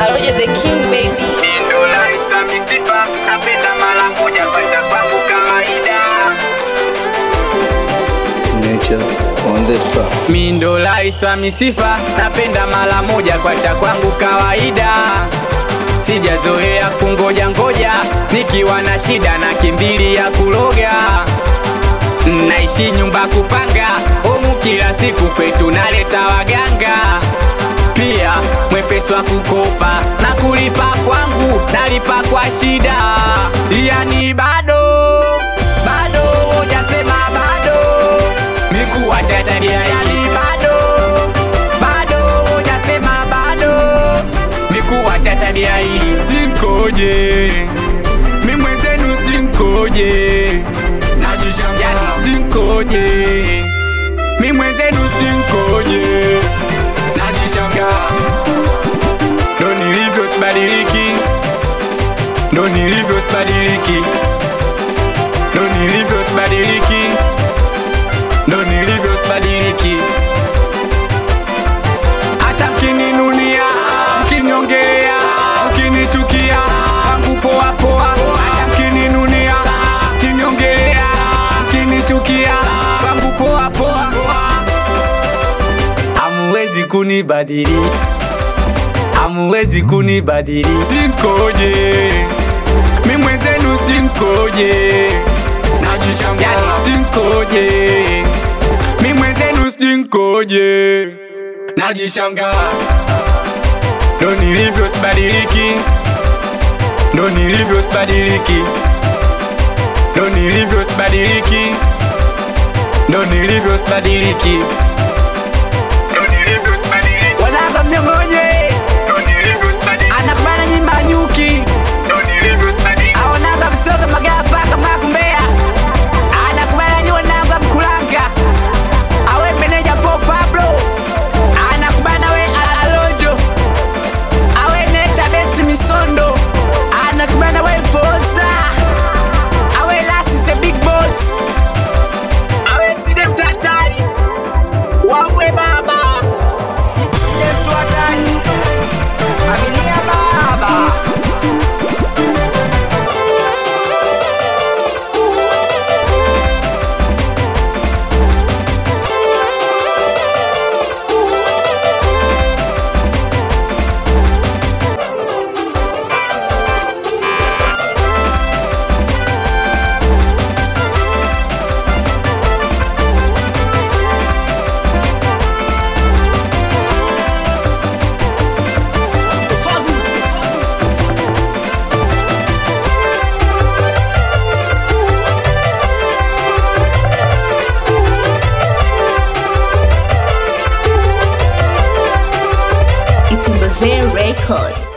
Roger the King baby. Ndo naitwa misifa, napenda mara moja kwenda kwangu kawaida. Nature on the track. Mi ndo rais wa misifa, napenda mara moja kwacha kwangu kawaida. Sijazoea kungoja ngoja, nikiwa na shida na kimbili ya kuloga. Naishi nyumba kupanga, humu kila siku kwetu naleta waganga. Pia mwepesi wa kukopa na kulipa kwangu, nalipa kwa shida. Yani bado bado, hujasema bado mikuacha tabia yani bado bado hujasema bado mikuacha tabia hii stinkoje mi mwenzenu stinkoje najishanga yani stinkoje mi mwenzenu stinkoje najishanga ndo nilivyo sibadiliki ndo nilivyo sibadiliki ndo nilivyo sibadiliki ndo nilivyo sibadiliki. Hata mkininunia, mkiniongelea, mkinichukia, wangu poa poa. Hata mkininunia, mkiniongelea, mkinichukia, wangu poa poa. Hamuwezi kunibadili, hamuwezi kunibadili. Stinkoje, mi mwenzenu stinkoje, najishanga yani stinkoje, mi mwenzenu stinkoje, najishanga ndo nilivyo sibadiliki, ndo nilivyo sibadiliki, ndo nilivyo sibadiliki, ndo nilivyo sibadiliki, ndo nilivyo sibadiliki, wanaka mnyong'onye, ndo nilivyo sibadiliki, anakubana nyimba nyuki, ndo nilivyo sibadiliki, aonaga msoga magapa kama kumbea, anakubana nyuwa nanga mkulanga, awe meneja po Pablo, anakubana we Alonjo, awe necha best misondo, anakubana we Foza, awe Lati the big boss, awe side mtatari, wawe baba, side mtu hatari, familia baba. It's in Record.